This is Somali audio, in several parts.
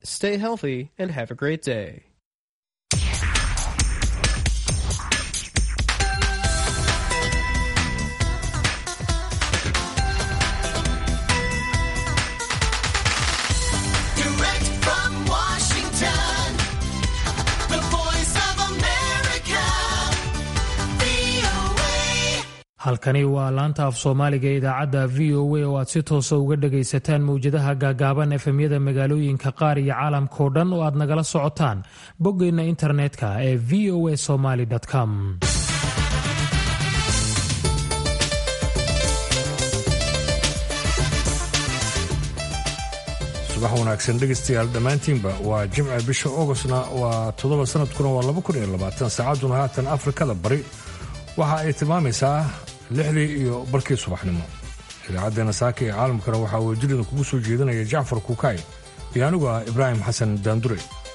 Stay healthy and have a great day. Direct from Washington, the voice of America, VOA. halkani waa laanta af soomaaliga ee idaacadda v o a oo aad si toosa uga dhagaysataan mowjadaha gaagaaban efemyada magaalooyinka qaar iyo caalamkao dhan oo aad nagala socotaan boggeenna internetka ee v o a somaly com subax wanaagsan dhegaystayaal dhammaantiinba waa jimca bisha augostna waa toddoba sanadkuna waa laba kun iyo labaatan saacadduna haatan afrikada bari waxa ay tilmaamaysaa lixdii iyo barkii subaxnimo idaacaddeena saaka ee caalamkana waxaa wajirida kugu soo jeedinaya jacfar kuukay iyo anigu ah ibraahim xasan daandure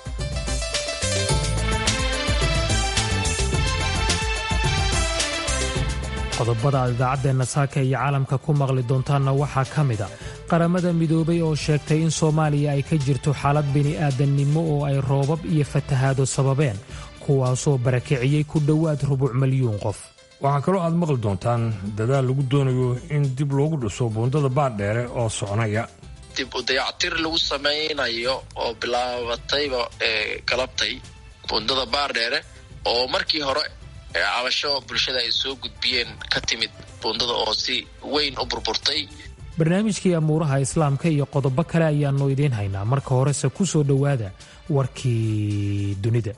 qodobada aad idaacaddeenna saaka iyo caalamka ku maqli doontaanna waxaa ka mid a qaramada midoobay oo sheegtay in soomaaliya ay ka jirto xaalad bini'aadannimo oo ay roobab iyo fatahaado sababeen kuwaasoo barakiciyey ku dhowaad rubuc milyuun qof waxaa kaloo aad maqli doontaan dadaal lagu doonayo in dib loogu dhiso buundada baadheere oo soconaya dib u dayactir lagu samaynayo oo bilaabatayba ee galabtay buundada baardheere oo markii hore ee cabasho bulshada ay soo gudbiyeen ka timid buundada oo si weyn u burburtay barnaamijkii amuuraha islaamka iyo qodobo kale ayaannu idiin haynaa marka horese ku soo dhowaada warkii dunida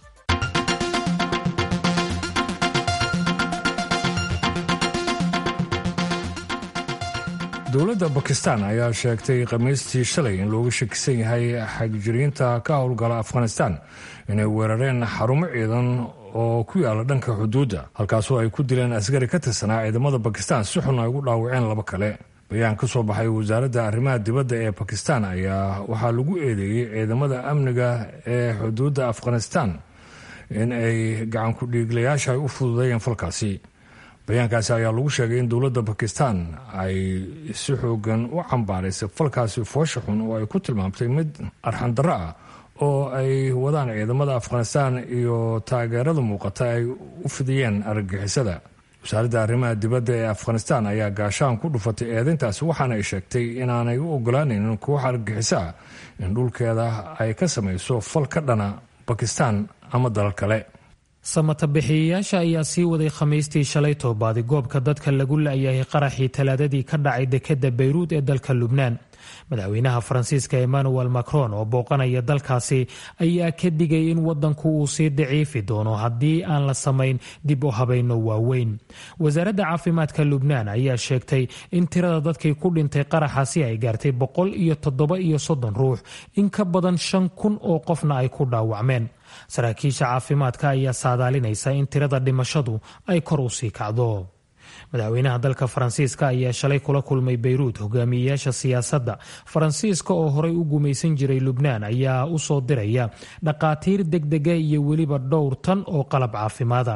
dowladda bakistan ayaa sheegtay khamiistii shalay in looga shakisan yahay xagjiriinta ka howlgala afghanistan inay weerareen xarumo ciidan oo ku yaala dhanka xuduudda halkaasoo ay ku dileen askari ka tirsanaa ciidamada bakistan si xun ay ugu dhaawaceen laba kale bayaan ka soo baxay wasaaradda arrimaha dibadda ee bakistan ayaa waxaa lagu eedeeyey ciidamada amniga ee xuduudda afghanistan in ay gacanku dhiiglayaasha ay u fududeeyeen falkaasi bayaankaasi ayaa lagu sheegay in dowladda bakistan ay si xoogan u cambaaraysay falkaasi foosha xun oo ay ku tilmaamtay mid arxandarro ah oo ay wadaan ciidamada afghanistan iyo taageerada muuqata ay u fidiyeen argagixisada wasaaradda arrimaha dibadda ee afghanistan ayaa gaashaan ku dhufatay eedayntaasi waxaana ay sheegtay inaanay u ogolaanaynin koox argagixiso ah in dhulkeeda ay ka samayso fal ka dhana bakistan ama dalal kale samatabixiyayaasha ayaa sii waday khamiistii shalay toobaadi goobka dadka lagu la'yahay qaraxii talaadadii ka dhacay dekedda bayruud ee dalka lubnaan madaxweynaha faransiiska emmanuel macron oo booqanaya dalkaasi ayaa ka digay in wadanku uu sii daciifi doono haddii aan la samayn dib u habayno waaweyn wasaaradda caafimaadka lubnaan ayaa sheegtay in tirada dadkii ku dhintay qaraxaasi ay gaartay boqol iyo toddoba iyo soddon ruux in ka badan shan kun oo qofna ay ku dhaawacmeen saraakiisha caafimaadka ayaa saadaalinaysa in tirada dhimashadu ay kor u sii kacdo madaxweynaha dalka faransiiska ayaa shalay kula kulmay beyruut hogaamiyeyaasha siyaasadda faransiiska oo horey u gumaysan jiray lubnaan ayaa u soo diraya dhaqaatiir degdega iyo weliba dhowr tan oo qalab caafimaada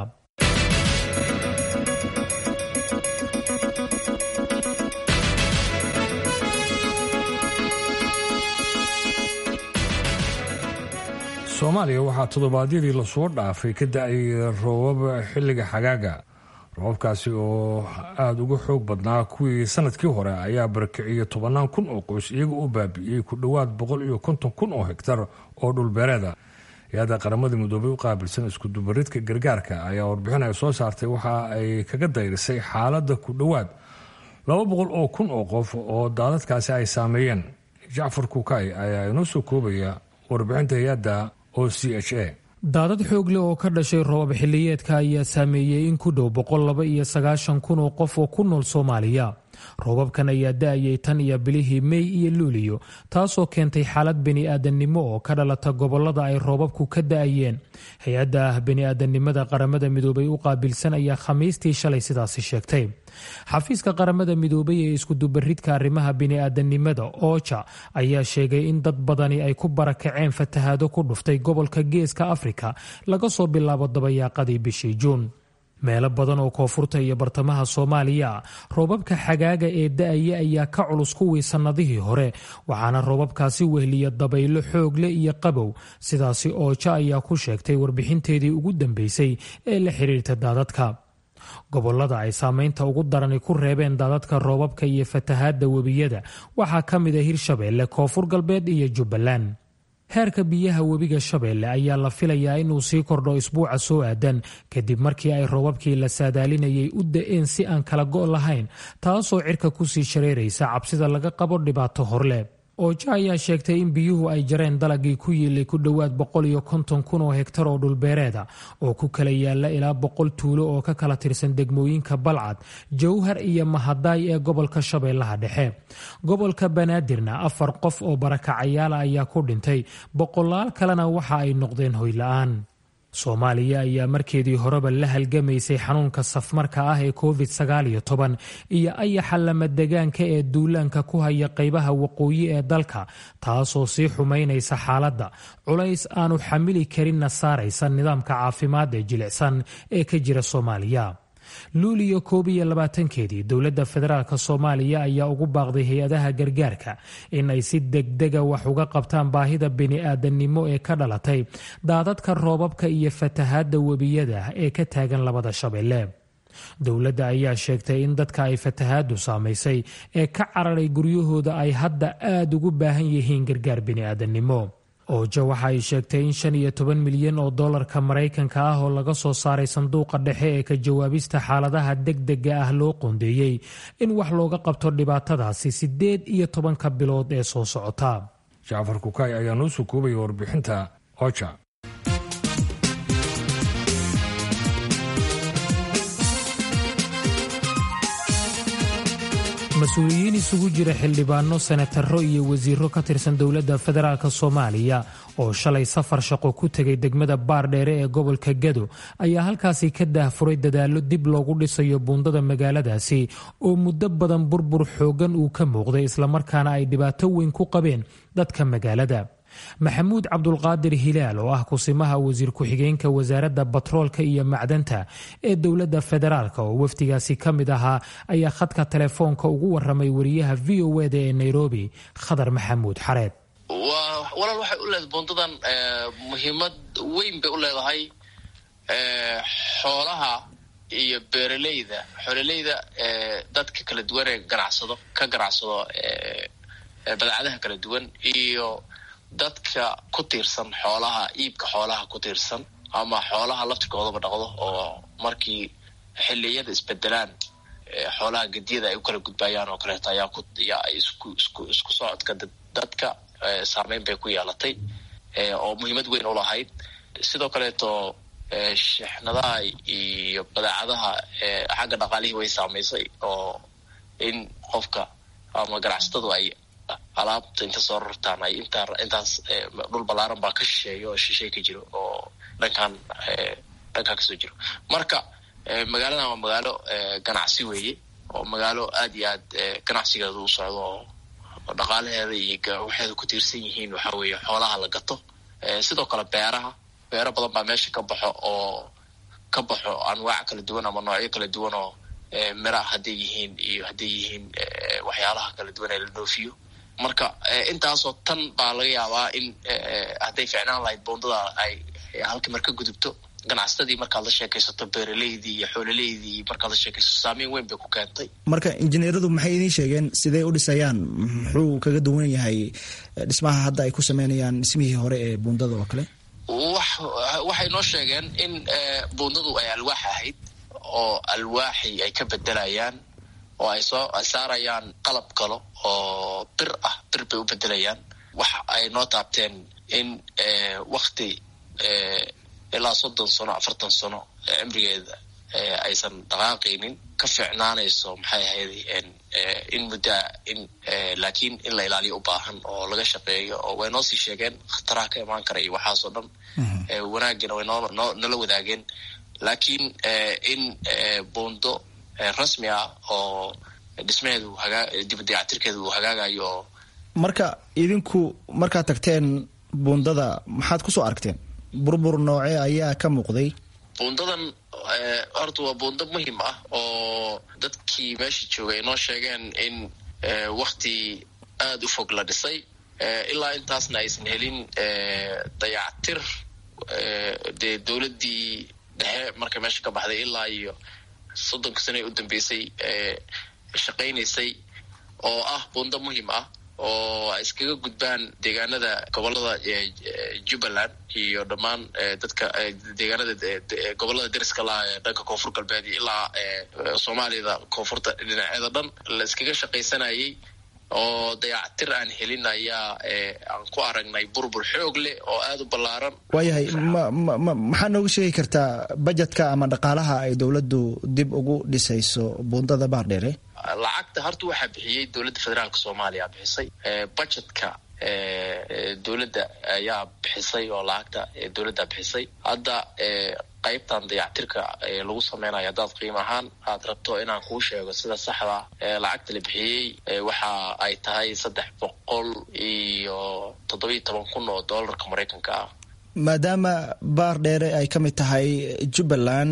soomaaliya waxaa toddobaadyadii lasoo dhaafay ka da-ay roobab xilliga xagaaga roobabkaasi oo aada uga xoog badnaa kuwii sanadkii hore ayaa barakiciyey tobannaan kun oo qoys iyagoo u baabi'iyey ku dhowaad boqol iyo konton kun oo hegtar oo dhulbeereeda hay-adda qaramada midoobay u qaabilsan iskudubaridka gargaarka ayaa warbixin ay soo saartay waxa ay kaga dayrisay xaaladda ku dhowaad laba boqol oo kun oo qof oo daadadkaasi ay saameeyeen jacfar kuukay ayaa inoo soo koobaya warbixinta hay-adda o c h a daadad xoog leh oo ka dhashay roobab xilliyeedka ayaa saameeyey in ku dhow boqol laba iyo sagaashan kun oo qof oo ku nool soomaaliya roobabkan ayaa da-ayay tan iyo bilihii mey iyo luuliyo taasoo keentay xaalad bini'aadannimo oo ka dhalata gobollada ay roobabku ka da-ayeen hay-adda ah bini'aadanimada qaramada midoobay u qaabilsan ayaa khamiistii shalay sidaasi sheegtay xafiiska qaramada midoobay ee iskudubaridka arrimaha bini'aadanimada ooja ayaa sheegay in dad badani ay ku barakaceen fatahaado ku dhuftay gobolka geeska afrika laga soo bilaabo dabayaaqadii bishii juun meelo badan oo koonfurta iyo bartamaha soomaaliya roobabka xagaaga ee da-aya ayaa ka culus kuwii sannadihii hore waxaana roobabkaasi wehliya dabaylo xoogle iyo qabow sidaasi ooja ayaa ku sheegtay warbixinteedii ugu dambeysay ee la xiriirta daadadka gobolada ay saameynta ugu darani ku reebeen daadadka roobabka iyo fatahaadda webiyada waxaa ka mid a hirshabeelle koonfur galbeed iyo jubbaland heerka biyaha webiga shabeelle ayaa la filayaa inuu sii kordho isbuuca soo aadan kadib markii ay roobabkii la saadaalinayay u da-een si aan kala go' lahayn taasoo cirka kusii shareeraysa cabsida laga qabo dhibaato horle ooja ayaa sheegtay in biyuhu ay jareen dalagii ku yiilay ku dhowaad boqol iyo konton kun oo hegtar oo dhulbeereeda oo ku kala yaala ilaa boqol tuulo oo ka kala tirsan degmooyinka balcad jowhar iyo mahadaay ee gobolka shabeellaha dhexe gobolka banaadirna afar qof oo barakacayaala ayaa ku dhintay boqolaal kalena waxa ay noqdeen hoyla-aan soomaaliya ayaa markeedii horeba la halgamaysay xanuunka safmarka ah ee covid sagaaliyo toban iyo ayaxa lamadegaanka ee duulaanka ku haya qaybaha waqooyi ee dalka taasoo sii xumaynaysa xaaladda culays aanu xamili karinna saaraysa nidaamka caafimaad ee jilicsan ee ka jira soomaaliya luuliyo koob iyo labaatankeedii dowladda federaalk soomaaliya ayaa ugu baaqday hay-adaha gargaarka in ay si degdega wax uga qabtaan baahida bini-aadannimo ee ka dhalatay daadadka roobabka iyo fatahaadda webiyada ee ka taagan labada shabeelle dowladda ayaa sheegtay in dadka ay fatahaaddu saamaysay ee ka cararay guryahooda ay hadda aada ugu baahan yihiin gargaar bini-aadannimo ooja waxa ay sheegtay in shan iyo toban milyan oo dollarka maraykanka ah oo laga soo saaray sanduuqa dhexe ee ka jawaabista xaaladaha degdega ah loo qoondeeyey in wax looga qabto dhibaatadaasi siddeed iyo tobanka bilood ee soo socota jacfar kukaay ayaa noo soo koobaya warbixinta oja mas-uuliyiin isugu jira xildhibaano senataro iyo wasiiro ka tirsan dowladda federaalk soomaaliya oo shalay safar shaqo ku tegay degmada baardheere ee gobolka gado ayaa halkaasi ka daahfuray dadaallo dib loogu dhisayo buundada magaaladaasi oo muddo badan burbur xoogan uu ka muuqday islamarkaana ay dhibaato weyn ku qabeen dadka magaalada maxamuud cabdulqaadir hilaal oo ah kusimaha wasiir ku-xigeenka wasaaradda batroolka iyo macdanta ee dowladda federaalk oo wafdigaasi ka mid ahaa ayaa khadka telefoonka ugu waramay wariyaha v o eda ee nairobi khadar maxamuud xareed walaal waxay u leedahay buundadan muhiimad weyn bay u leedahay xoolaha iyo beeraleyda xoololeyda dadka kala duwan ee ganacsado ka ganacsado badeecadaha kala duwan iyo dadka ku tiirsan xoolaha iibka xoolaha ku tiirsan ama xoolaha laftirkoodaba dhaqdo oo markii xiliyada isbedelaan xoolaha gediyada ay u kala gudbayaan oo kaleeto ayaa ku yaa isku isku isku socodka dadka saameyn bay ku yeelatay oo muhiimad weyn u lahayd sidoo kaleeto shexnadaha iyo badeecadaha xagga dhaqaalihii way saamaysay oo in qofka ama ganacsatadu ay alaabta inta soo rartaan ay intaa intaas dhul ballaaran baa ka shisheeya oo shisheey ka jiro oo dhankan dhankan kasoo jiro marka magaaladan waa magaalo ganacsi weeye oo magaalo aad iyo aad ganacsigeeda u socdo oo dhaqaalaheeda iyo waxeeda ku tiirsan yihiin waxa weeye xoolaha la gato sidoo kale beeraha beero badan baa meesha ka baxo oo ka baxo anwaac kala duwan ama noocyo kala duwan oo mira hadday yihiin iyo hadday yihiin waxyaalaha kala duwan ee la dhoofiyo marka intaasoo tan baa laga yaabaa in hadday ficnaan lahayd boondada ay halka mar ka gudubto ganacsatadii markaad la sheekaysato beeraleydii iyo xoololeydii markaad la sheekaysato saameyn weyn bay ku keentay marka injineeradu maxay idiin sheegeen sidee u dhisayaan muxuu kaga duwan yahay dhismaha hadda ay ku sameynayaan dhismihii hore ee buundada oo kale wax waxay noo sheegeen in buundadu ay alwaax ahayd oo alwaaxi ay ka bedelayaan oo ay soo saarayaan qalab kalo oo bir ah bir bay u bedelayaan waxa ay noo taabteen in wakti ilaa soddon sano afartan sano cimrigeeda aysan dhaqaaqaynin ka fiicnaanayso maxay ahayd in muddaa in laakiin in la ilaaliyo u baahan oo laga shaqeeyo oo way noo sii sheegeen khataraha ka imaan kara iyo waxaasoo dhan wanaagina way noo noo nala wadaageen laakiin in buundo rasmi ah oo dhismaheedu hagaa dibadayactirkeeda uu hagaagayo oo marka idinku markaad tagteen buundada maxaad kusoo aragteen burbur noocee ayaa ka muuqday buundadan horta waa buundo muhim ah oo dadkii meesha joogay noo sheegeen in wakti aada u fog la dhisay ilaa intaasna aysan helin dayactir dee dowladdii dhexe markay meesha ka baxday ilaa iyo soddonka sano ee u dambeysay shaqaynaysay oo ah buundo muhim ah oo ay iskaga gudbaan deegaanada gobolada jubbaland iyo dhammaan dadka deegaanada gobolada deriska laha ee dhanka koonfur galbeed iyo ilaa soomaaliyada koonfurta dhinaceeda dhan la iskaga shaqaysanayay oo dayactir aan helin ayaa aan ku aragnay burbur xoog leh oo aada u ballaaran waayahay maxaa nooga sheegi kartaa bajetka ama dhaqaalaha ay dowladdu dib ugu dhisayso buundada baardheere lacagta horta waxaa bixiyey dowladda federaalka soomaaliya bixisay bajetka dowladda ayaa bixisay oo lacagta dowladda bixisay hadda qaybtan dayactirka lagu sameynayo haddaad qiimo ahaan aad rabto inaan kuu sheego sida saxda lacagta la bixiyey waxa ay tahay saddex boqol iyo toddobiyo toban kun oo doolarka maraykanka ah maadaama baar dheere ay ka mid tahay jubbaland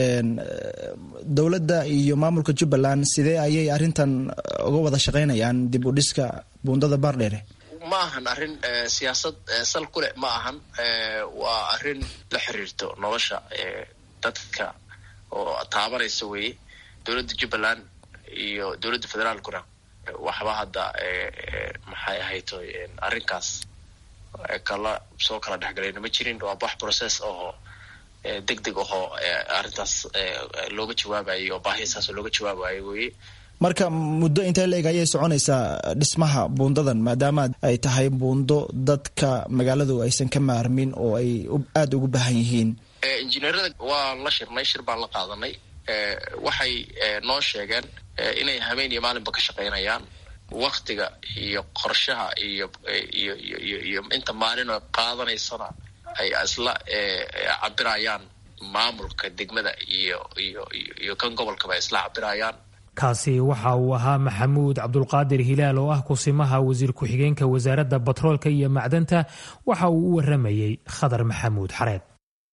dowladda iyo maamulka jubbaland sidee ayay arrintan uga wada shaqaynayaan dib u dhiska buundada baar dheere ma ahan arrin siyaasad sal ku leh ma ahan waa arrin la xiriirto nolosha dadka oo taabanaysa weeye dowladda jubbaland iyo dowladda federaalkuna waxba hadda maxay ahayto arrinkaas kala soo kala dhexgalayna ma jirin waa wax process oo deg deg ahoo arrintaas looga jawaabayay oo baahisaas looga jawaabayo weye marka muddo intee la-eg ayay soconaysaa dhismaha buundadan maadaama ay tahay buundo dadka magaaladu aysan ka maarmin oo ay aada ugu baahan yihiin injineerada waan la shirnay shir baan la qaadanay waxay noo sheegeen inay habeen iyo maalinba ka shaqaynayaan waktiga iyo qorshaha iyo iyo iyo iyo inta maalinoo qaadanaysana ay isla cabirayaan maamulka degmada iyo iyo iyo kan gobolkaba isla cabirayaan kaasi waxa uu ahaa maxamuud cabdulqaadir hilaal oo ah kusimaha wasiir ku-xigeenka wasaaradda batroolka iyo macdanta waxa uu u waramayey khadar maxamuud xareed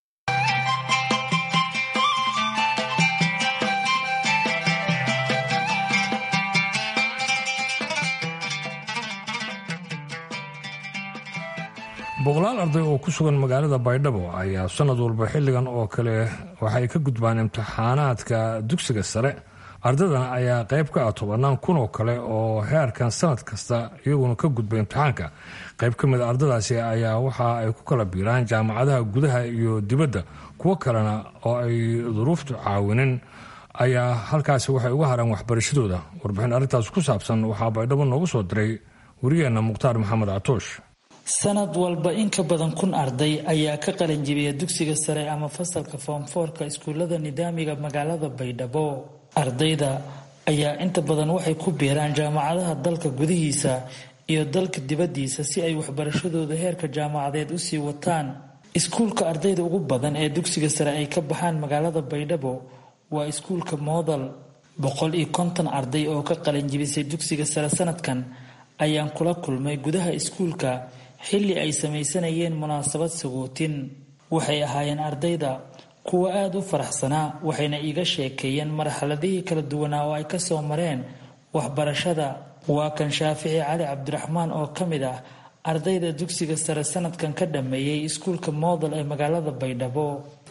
boqolaal arday oo ku sugan magaalada baydhabo ayaa sanad walba xilligan oo kale waxay ka gudbaan imtixaanaadka dugsiga sare ardaydan ayaa qayb ka ah tobannaan kun oo kale oo heerkan sanad kasta iyaguna ka gudba imtixaanka qayb ka mid a ardadaasi ayaa waxa ay ku kala biiraan jaamacadaha gudaha iyo dibadda kuwo kalena oo ay duruuftu caawinin ayaa halkaasi waxay uga haraan waxbarashadooda warbixin arrintaas ku saabsan waxaa baydhabo noogu soo diray wariyeenna mukhtaar maxamed catoosh sanad walba in ka badan kun arday ayaa ka qalanjibiya dugsiga sare ama fasalka foomfoorka iskuullada nidaamiga magaalada baydhabo ardayda ayaa inta badan waxay ku biiraan jaamacadaha dalka gudihiisa iyo dalka dibaddiisa si ay waxbarashadooda heerka jaamacadeed usii wataan iskuulka ardayda ugu badan ee dugsiga sare ay ka baxaan magaalada baydhabo waa iskuulka moodal boqol iyo konton arday oo ka qalanjibisay dugsiga sare sanadkan ayaan kula kulmay gudaha iskuulka xilli ay samaysanayeen munaasabad sagootin waxay ahaayeen ardayda kuwa aada u faraxsanaa waxayna iiga sheekeeyeen marxaladihii kala duwanaa oo ay kasoo mareen waxbarashada waa kan shaafici cali cabdiraxmaan oo ka mid ah ardayda dugsiga sare sanadkan ka dhameeyey iskuulka moodal ee magaalada baydhabo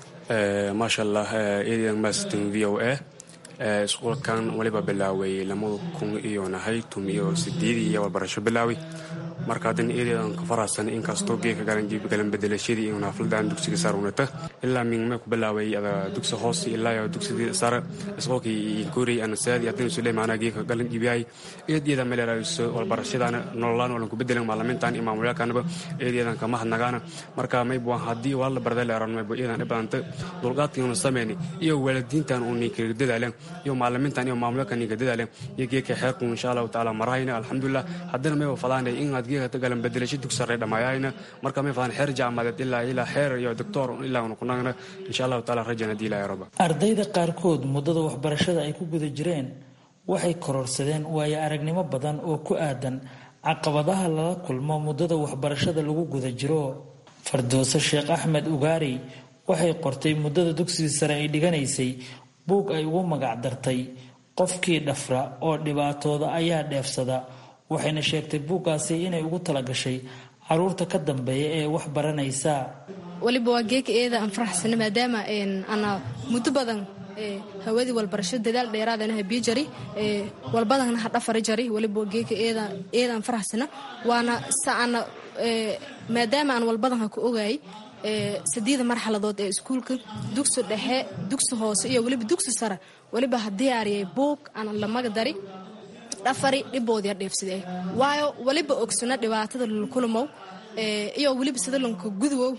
maasha allah eedan maston v o a iskuulkan weliba bilaaway lamada kun iyo nahay tum iyo sideedii iyo waxbarasho bilaaway marka haddana eedeedan ka farahsan inkastoo geeka galan bedelashadii iyo naafladan dugsiga sare unata ilaa mingme ku bilaaway ada dugsi hoose ilaa iyo dugsigii sare iskuulkii goorey anasaadi haddana sule maanaa geeka galan jibiyay eedeeda melerayso walbarashadana nololaan walan ku bedelan maalamintan iyo maamulyaalkanaba eedeedan kama hadnagaana marka maybu haddii waa la barda leeran maybu eedan dhibadanta dulqaadkiinu sameyni iyo waalidiintan uu ninkaga dadaaleen iyo maalamintan iyo maamulyaalka ninka dadaaleen iyo geeka xeerku insha allahu tacaala marahayna alxamdulilah haddana mayba fadaanay inaad geeka galan bedelasho dugsi sare dhammaayayna marka may fadaan xeer jaamadeed ilaa ilaa xeer iyo doctor ilaa unu kunagna insha allahu taala rajana hadii ilaahay raba ardayda qaarkood muddada waxbarashada ay ku guda jireen waxay kororsadeen waayo aragnimo badan oo ku aadan caqabadaha lala kulmo muddada waxbarashada lagu guda jiro fardooso sheekh axmed ugaari waxay qortay muddada dugsiga sare ay dhiganaysay buug ay ugu magac dartay qofkii dhafra oo dhibaatooda ayaa dheefsada waxayna sheegtay buuggaasi inay ugu talagashay caruurta ka dambeeya ee wax baranaysa waliba waa geeka eeda aan faraxsana maadaama ana muddo badan hawadii walbarasho dadaal dheeraadana habiyo jari walbadana ha dhafari jari waliba geeka eedaan faraxsana waana saana maadaama aan walbadan ha ku ogaayay sadeeda marxaladood ee iskuulka dugsi dhexe dugsi hoose iyo weliba dugsi sare weliba ha diyaariyay buug aan lamaga dari dhafari dhiboodii dheefsidee waayo weliba ogsana dhibaatada lulkulumow iyo weliba sadalanka guduwow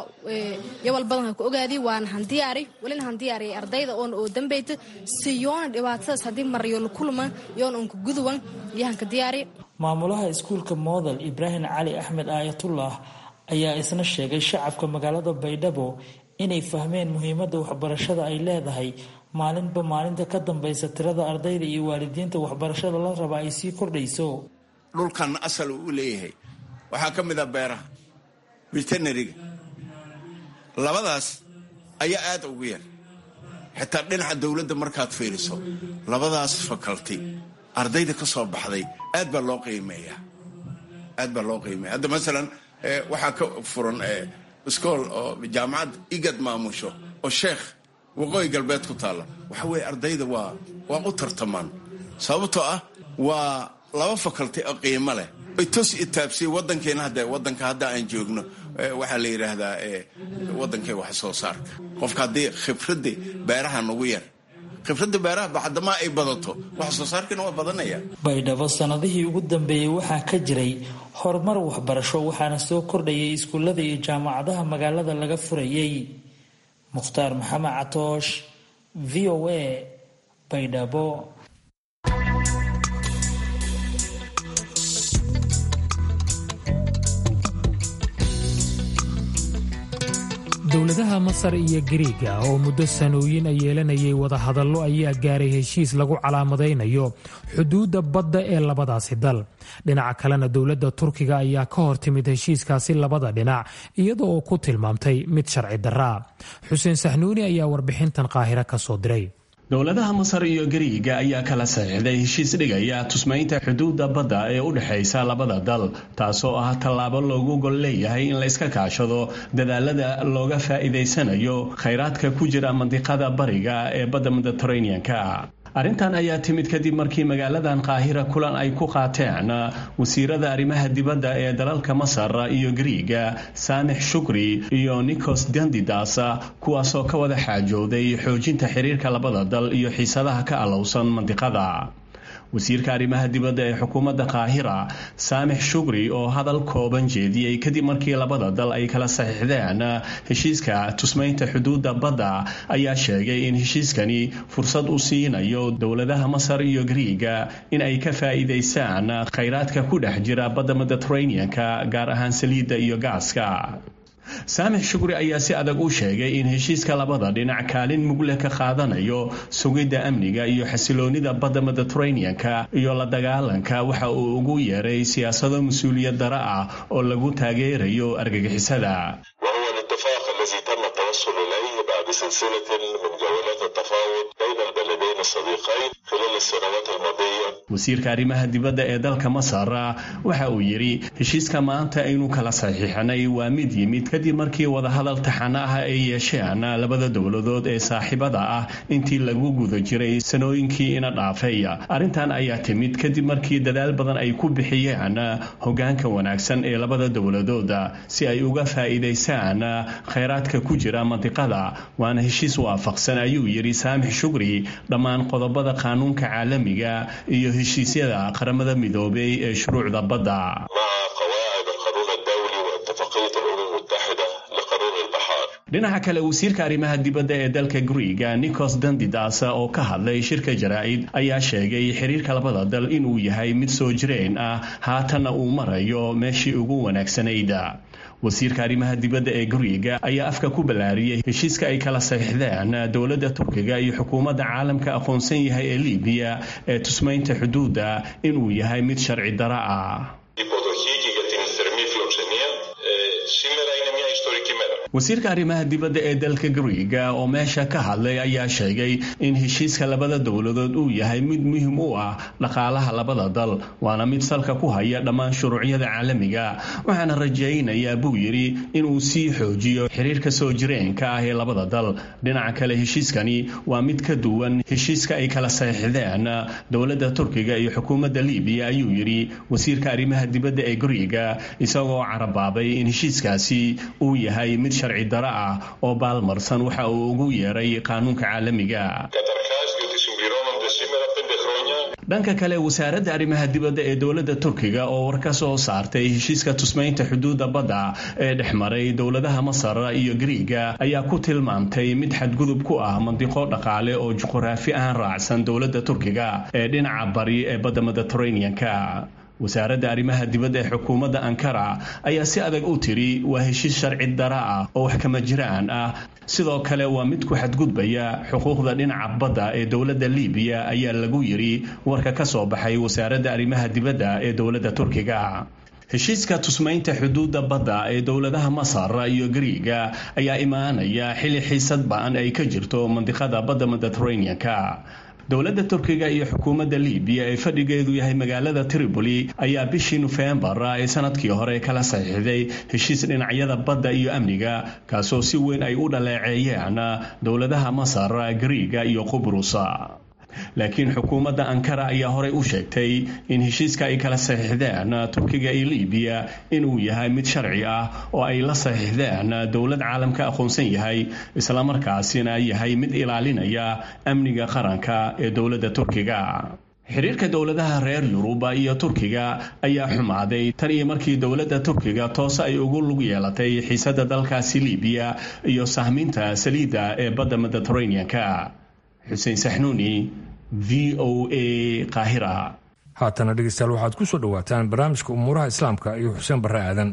yaa walbadan ha ku ogaadi waana han diyaari welina han diyaariyay ardayda oona oo dambeyta si yoona dhibaatadaas haddii maryo lukuluma yoona onka guduwan iyo hanka diyaari maamulaha iskuulka moodel ibraahim cali axmed aayatullah ayaa isna sheegay shacabka magaalada baydhabo inay fahmeen muhiimadda waxbarashada ay leedahay maalinba maalinta ka dambaysa tirada ardayda iyo waalidiinta waxbarashada la raba ay sii kordhayso dhulkan asal uu leeyahay waxaa ka mid a beeraha veterinariga labadaas ayaa aada ugu yar xitaa dhinaca dowladda markaad fiiriso labadaas faculty ardayda ka soo baxday aad baa loo qiimeeyaa aad baa loo qiimeeya hadda masalan waxaa ka furan iskool oo jaamacad igad maamusho oo sheekh waqooyi galbeed ku taalla waxa weeye ardayda waa waa u tartamaan sababtoo ah waa laba faculty oo qiimo leh tos itaabsiye wadankeena hadda wadanka hadda aan joogno waxaa la yidhaahdaa wadankee wax soo saarka qofka haddii khibradda beeraha nagu yar khibradda beeraha bacdamaa ay badato wax soo saarkiina waa badanaya baydhabo sanadihii ugu dambeeyey waxaa ka jiray horumar waxbarasho waxaana soo kordhayay iskuullada iyo jaamacadaha magaalada laga furayay mukhtaar maxamed catoosh v o a baydhabo dowladaha masar iyo gariiga oo muddo sanooyin ay yeelanayay wadahadallo ayaa gaaray heshiis lagu calaamadaynayo xuduudda badda ee labadaasi dal dhinaca kalena dowladda turkiga ayaa ka hor timid heshiiskaasi labada dhinac iyada oo ku tilmaamtay mid sharci darraa xuseen saxnuuni ayaa warbixintan qaahiro ka soo diray dowladaha masar iyo gariiga ayaa kala saxiixday heshiis dhigaya tusmaynta xuduudda badda ee u dhexaysa labada dal taasoo ah tallaabo loogu gol leeyahay in la iska kaashado dadaalada looga faa'iidaysanayo khayraadka ku jira mandiqada bariga ee badda mediteraneanka arrintan ayaa timid kadib markii magaaladan qaahira kulan ay ku qaateen wasiirada arrimaha dibadda ee dalalka masar iyo gariiga saamix shukri iyo nikos dandidas kuwaasoo ka wada xaajooday xoojinta xiriirka labada dal iyo xiisadaha ka allowsan mandiqada wasiirka arrimaha dibadda ee xukuumadda qaahira saamix shukri oo hadal kooban jeediyey kadib markii labada dal ay kala saxiixdeen heshiiska tusmaynta xuduudda badda ayaa sheegay in heshiiskani fursad u siinayo dowladaha masar iyo gariiga in ay ka faa'iidaystaan khayraadka ku dhex jira badda mediteraneanka gaar ahaan saliidda iyo gaaska saamix shukri ayaa si adag u sheegay in heshiiska labada dhinac kaalin mugle ka qaadanayo sugidda amniga iyo xasiloonida badda mediteraneanka iyo la dagaalanka waxa uu ugu yeeray siyaasado mas-uuliyad dara ah oo lagu taageerayo argagixisada وهو الاتفاق الذي تم التوصل إليه بعد سلسلة من جولات التفاوض بين البلدين الصديقين خلال السنوات الماضية wasiirka arrimaha dibadda ee dalka masar waxa uu yidhi heshiiska maanta aynu kala saxiixnay waa mid yimid kadib markii wadahadal taxano ah ay yeesheen labada dowladood ee saaxiibada ah intii lagu guda jiray sanooyinkii ina dhaafay arrintan ayaa timid kadib markii dadaal badan ay ku bixiyeen hogaanka wanaagsan ee labada dowladood si ay uga faa'iidaystaan khayraadka ku jira mandiqada waana heshiis waafaqsan ayuu yidhi saamix shukri dhammaan qodobada qaanuunka caalamiga iyo heshiisyada qaramada midoobay ee shuruucda badda مع قواعد القانون الدولي واتفاقية الأمم المتحدة لقانون البحار dhinaca kale wasiirka arrimaha dibadda ee dalka guriga nikos dandidas oo ka hadlay shirka jaraa'id ayaa sheegay xiriirka labada dal inuu yahay mid soo jireen ah haatanna uu marayo meeshii ugu wanaagsanayd wasiirka arrimaha dibadda ee guriga ayaa afka ku ballaariyey heshiiska ay kala saxiixdeen dowladda turkiga iyo xukuumadda caalamka aqoonsan yahay ee libiya ee tusmaynta xuduudda inuu yahay mid sharci dara ah υποδοχή και για την θερμή φιλοξενία. Ε, σήμερα είναι μια ιστορική wasiirka arrimaha dibadda ee dalka gariiga oo meesha ka hadlay ayaa sheegay in heshiiska labada dowladood uu yahay mid muhiim u ah dhaqaalaha labada dal waana mid salka ku haya dhammaan shuruucyada caalamiga waxaana rajaynayaa buu yidhi inuu sii xoojiyo xiriirka soo jireenka ah ee labada dal dhinaca kale heshiiskani waa mid ka duwan heshiiska ay kala saxiixdeen dowladda turkiga iyo xukuumadda libiya ayuu yidhi wasiirka arrimaha dibadda ee gariiga isagoo carabaabay in heshiiskaasi uu yahay mid sharci daro ah oo baalmarsan waxa uu ugu yeeray qaanuunka caalamiga dhanka kale wasaaradda arrimaha dibadda ee dowladda turkiga oo war ka soo saartay heshiiska tusmaynta xuduudda badda ee dhex maray dowladaha masar iyo gariiga ayaa ku tilmaamtay mid xadgudub ku ah mandiqo dhaqaale oo juquraafi ahaan raacsan dowladda turkiga ee dhinaca bari ee badda mediteraneanka wasaaradda arrimaha dibadda ee xukuumadda ankara ayaa si adag u tiri waa heshiis sharci dara ah oo wax kama jiraan ah sidoo kale waa mid ku xadgudbaya xuquuqda dhinaca badda ee dowladda libiya ayaa lagu yidhi warka ka soo baxay wasaaradda arrimaha dibadda ee dowladda turkiga heshiiska tusmaynta xuduudda badda ee dowladaha masar iyo gariiga ayaa imaanaya xili xiisad ba-an ay ka jirto mandiqada badda mediteraneanka dowladda turkiga iyo xukuumadda libiya ee fadhigeedu yahay magaalada tripoli ayaa bishii nofembar ee sanadkii hore kala saxiixday heshiis dhinacyada badda iyo amniga kaasoo si weyn ay u dhaleeceeyeen dowladaha masar gariiga iyo qubrus laakiin xukuumadda ankara ayaa horey u sheegtay in heshiiska ay kala saxiixdeen turkiga iyo libiya inuu yahay mid sharci ah oo ay la saxiixdeen dowlad caalamka aqoonsan yahay islamarkaasina yahay mid ilaalinaya amniga qaranka ee dowladda turkiga xiriirka dowladaha reer yuruba iyo turkiga ayaa xumaaday tan iyo markii dowladda turkiga toose ay ugu lug yeelatay xiisadda dalkaasi libiya iyo sahminta saliidda ee badda mediteraneanka xuseen saxnuuni v o a qaahira haatana dhegeystayaal waxaad ku soo dhowaataan barnaamijka umuuraha islaamka iyo xuseen barre aadan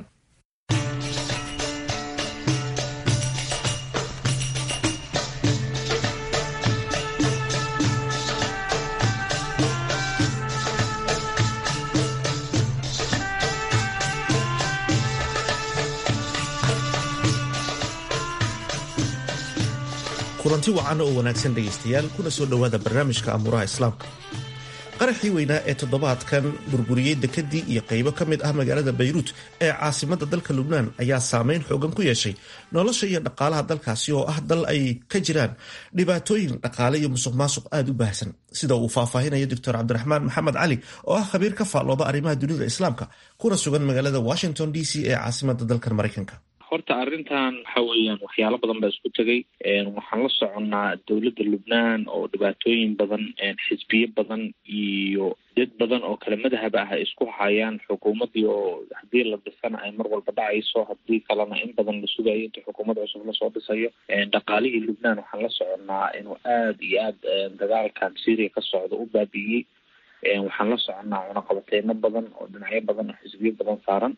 kulanti wacan oo wanaagsan dhegaystayaal kuna soo dhowaada barnaamijka amuuraha islaamka qaraxii weynaa ee toddobaadkan burburiyey dekedii iyo qaybo ka mid ah magaalada bayruut ee caasimada dalka lubnaan ayaa saameyn xoogan ku yeeshay nolosha iyo dhaqaalaha dalkaasi oo ah dal ay ka jiraan dhibaatooyin dhaqaale iyo musuq maasuq aada u baahsan sida uu faahfaahinayo doctor cabdiraxmaan maxamed cali oo ah khabiir ka faallooda arrimaha dunida islaamka kuna sugan magaalada washington d c ee caasimada dalkan maraykanka horta arrintan waxa weeyaan waxyaalo badan baa isku tegay waxaan la soconnaa dowladda lubnaan oo dhibaatooyin badan xisbiyo badan iyo dad badan oo kale madahab ah ay isku hayaan xukuumaddii oo haddii la dhisana ay mar walba dhacayso haddii kalena in badan la sugayo inta xukuumad cusub lasoo dhisayo dhaqaalihii lubnaan waxaan la soconnaa inuu aada iyo aada dagaalkan syria ka socda u baabi'iyey waxaan la soconnaa cunaqabateyno badan oo dhinacyo badan oo xisbiyo badan saaran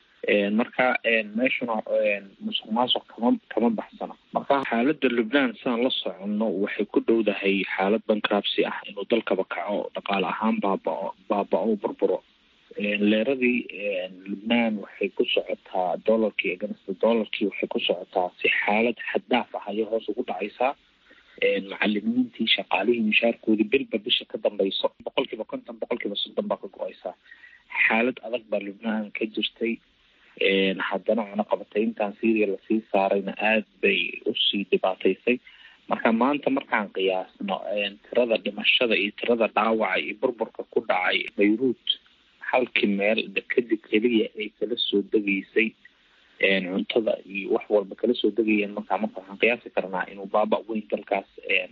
marka meeshuna musuq maasuq kama kama baxsana marka xaaladda lubnaan sidaan la soconno waxay ku dhowdahay xaalad bankrabsi ah inuu dalkaba kaco dhaqaale ahaan baabao baaba-o burburo leeradii lubnaan waxay ku socotaa dollarkii ganasta dollarkii waxay ku socotaa si xaalad xaddaaf ah ayay hoos ugu dhacaysaa macalimiintii shaqaalihii mishaarkoodii bilba bisha ka dambayso boqol kiiba konton boqol kiiba soddon baa ka go-aysaa xaalad adag baa lubnaan ka jirtay haddana cunaqabatayntan syria lasii saarayna aada bay usii dhibaataysay marka maanta markaan qiyaasno tirada dhimashada iyo tirada dhaawaca iyo burburka ku dhacay bayruut halkii meel kadib keliya ay kala soo degaysay cuntada iyo wax walba kala soo degayeen markaa marka waxaan qiyaasi karnaa inuu baaba weyn dalkaas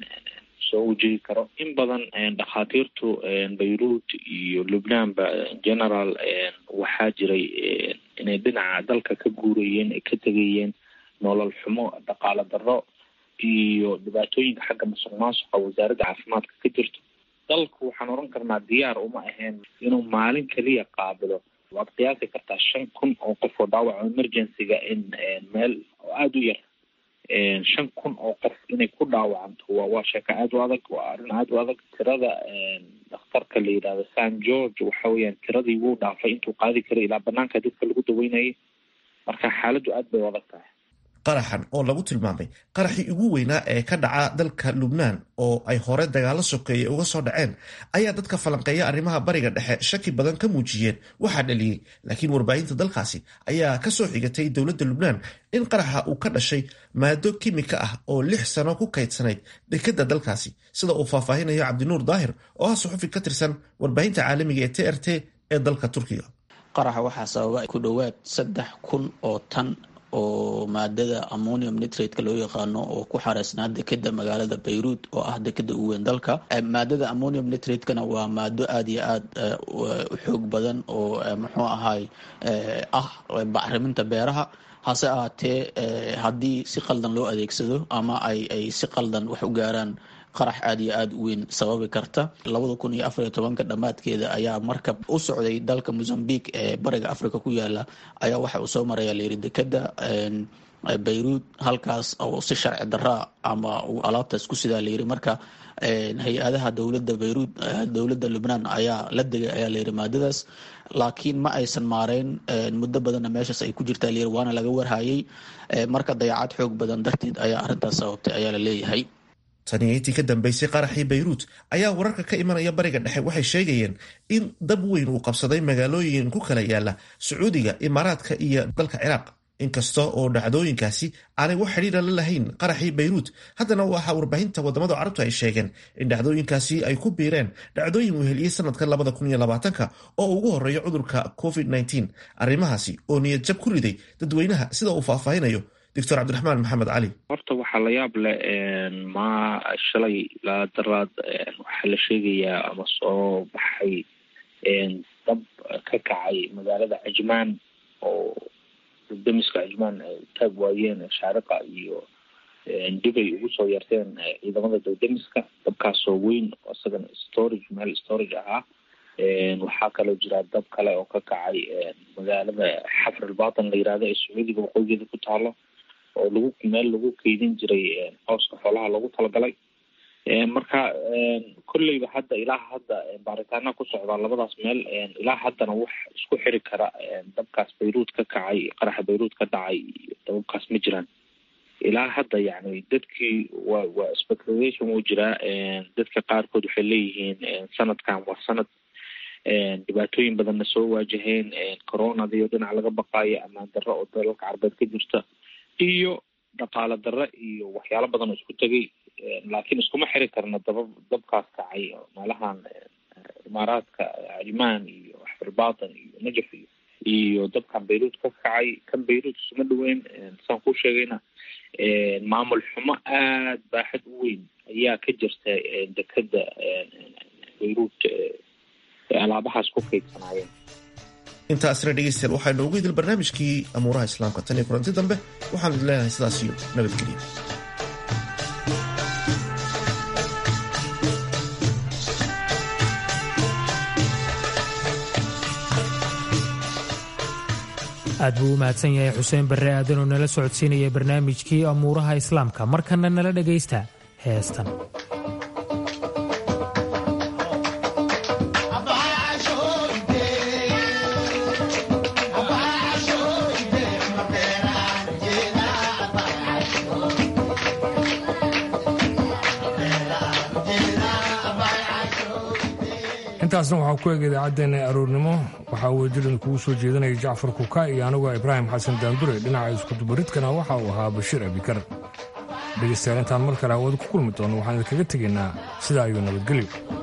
soo wajihi karo in badan dhakhaatiirtu bayruut iyo lubnaanba general waxaa jiray inay dhinaca dalka ka guurayeen ay ka tegayeen nolol xumo dhaqaale darro iyo dhibaatooyinka xagga masuq maasuqa wasaaradda caafimaadka ka jirto dalku waxaan oran karnaa diyaar uma ahayn inuu maalin keliya qaabilo waad qiyaasi kartaa shan kun oo qof oo dhaawaco emergencyga in meel oo aada u yar shan kun oo qof inay ku dhaawacanto waa waa sheeko aada u adag waa arrin aada u adag tirada dhakhtarka la yidhahdo san george waxa weeyaan tiradii wuu dhaafay intuu qaadi karay ilaa banaanka dadka lagu daweynayay marka xaaladdu aada bay u adag tahay qaraxan oo lagu tilmaamay qaraxii ugu weynaa ee ka dhaca dalka lubnaan oo ay hore dagaalo sokeeye uga soo dhaceen ayaa dadka falanqeeya arrimaha bariga dhexe shaki badan ka muujiyeen waxaa dhaliyey laakiin warbaahinta dalkaasi ayaa ka soo xigatay dowladda lubnaan in qaraxa uu ka dhashay maado kimika ah oo lix sano ku kaydsanayd dekadda dalkaasi sida uu faahfaahinayo cabdinuur daahir oo ah suxufi ka tirsan warbaahinta caalamiga ee t r t ee dalka turkiga qaraxa waxaa sababa ku dhowaad saddex kun oo tan oo maadada ammonium nitrate-ka loo yaqaano oo ku xareysnaa dekeda magaalada bayruud oo ah dekeda ugu weyn dalka maadada ammonium nitrate-kana waa maado aada iyo aada u xoog badan oo muxuu ahay ah bacriminta beeraha hase ahaatee haddii si qaldan loo adeegsado ama ay ay si qaldan wax u gaaraan qarax aada iyo aada u weyn sababi karta labada kun iyo afariyo tobanka dhammaadkeeda ayaa markab u socday dalka mozambique ee bariga africa ku yaala ayaa waxa uu soo maraya layiri dekeda bayruud halkaas oo si sharci daraa ama uu alaabtaas ku sidaa layiri marka hay-adaha dowladda bayruud dowladda lubnaan ayaa la degay ayaa layiri maadadaas laakiin ma aysan maareyn muddo badanna meeshaas ay ku jirtaa layiri waana laga warhayay marka dayacad xoog badan darteed ayaa arrintaas sababtay ayaa la leeyahay taniyaintii ka dambeysay qaraxii bayruut ayaa wararka ka imanaya bariga dhexe waxay sheegayeen in dab weyn uu qabsaday magaalooyin ku kala yaala sacuudiga imaaraadka iyo dalka ciraaq inkasta oo dhacdooyinkaasi aanay wax xidhiira la lahayn qaraxii bayruut haddana waxaa warbaahinta wadamada carabtu ay sheegeen in dhacdooyinkaasi ay ku biireen dhacdooyin weheliyey sanadkan labada kun iyo labaatanka oo ugu horeeya cudurka covid nteen arrimahaasi oo niyad jab ku riday dadweynaha sida uu faahfaahinayo doctor cabdiraxmaan maxamed cali horta waxaa la yaab leh ma shalay la daraad waxaa la sheegayaa ama soo baxay dab ka kacay magaalada cajmaan oo damiska cajmaan ay taag waayeen shaariqa iyo dibay ugu soo yarteen ciidamada dawdamiska dabkaasoo weyn isagana storage meel storage ahaa waxaa kaloo jira dab kale oo ka kacay magaalada xafrilbatan la yirahdo ee sacuudiga waqooyigeeda ku taalo oo lagu meel lagu keydin jiray cooska xoolaha loogu talagalay marka kolleyba hadda ilaa hadda baaritaana ku socdaa labadaas meel ilaa haddana wax isku xiri kara dabkaas bayruud ka kacay qaraxa bayruud ka dhacay dababkaas ma jiraan ilaa hadda yani dadkii waa waa speculation wuu jiraa dadka qaarkood waxay leeyihiin sanadkan waa sanad dhibaatooyin badanna soo waajaheen coronadiyo dhinac laga baqaayo amaan darro oo dalalka carbeed ka jirta iyo dhaqaalo darre iyo waxyaalo badan oo isku tegay laakiin iskuma xiri karna daba dabkaas kacay meelahan imaaraadka cajmaan iyo xafirbaatan iyo najaf iyo iyo dabkan bayruud ka kacay kan bayruud isuma dhaweyn saan kuu sheegayna maamul xumo aada baaxad u weyn ayaa ka jirta dekeda bayruud alaabahaas ku kaydsanaayeen intaasna dhegeystayaal waxaa inoogu idil barnaamijkii amuuraha islaamka tan iyo kulanti dambe waxaan idin leenahay sidaas iyo nabadgelyo aad buu u mahadsan yahay xuseen barre aadan oo nala socodsiinaya barnaamijkii amuuraha islaamka markana nala dhegaysta heestan intaasna waxaa ku eg idaacaddeenna aroornimo waxaa wejidan kugu soo jeedinaya jacfar kuka iyo anigoo ibraahim xasan daandure dhinaca iskudubaridkana waxa uu ahaa bashiir abikar dhegaystayaal intaan mar kale hawada ku kulmi doono waxaan idinkaga tegaynaa sidaa ayuu nabadgelyo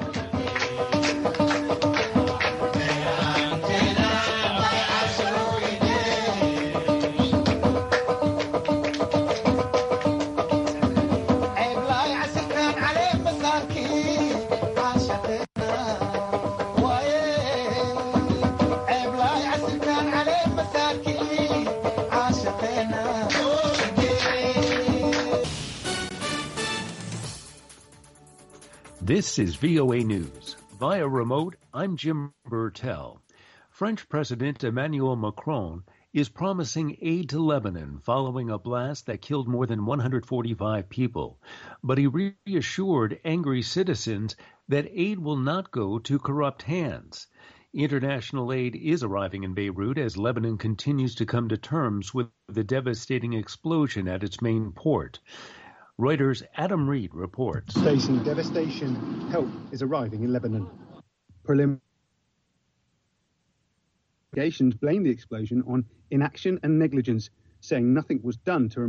This is VOA News. Via remote, I'm Jim Burtell. French President Emmanuel Macron is promising aid to Lebanon following a blast that killed more than 145 people. But he reassured angry citizens that aid will not go to corrupt hands. International aid is arriving in Beirut as Lebanon continues to come to terms with the devastating explosion at its main port. Reuters' Adam Reed reports. Facing devastation, help is arriving in Lebanon. Prelim Investigations blame the explosion on inaction and negligence, saying nothing was done to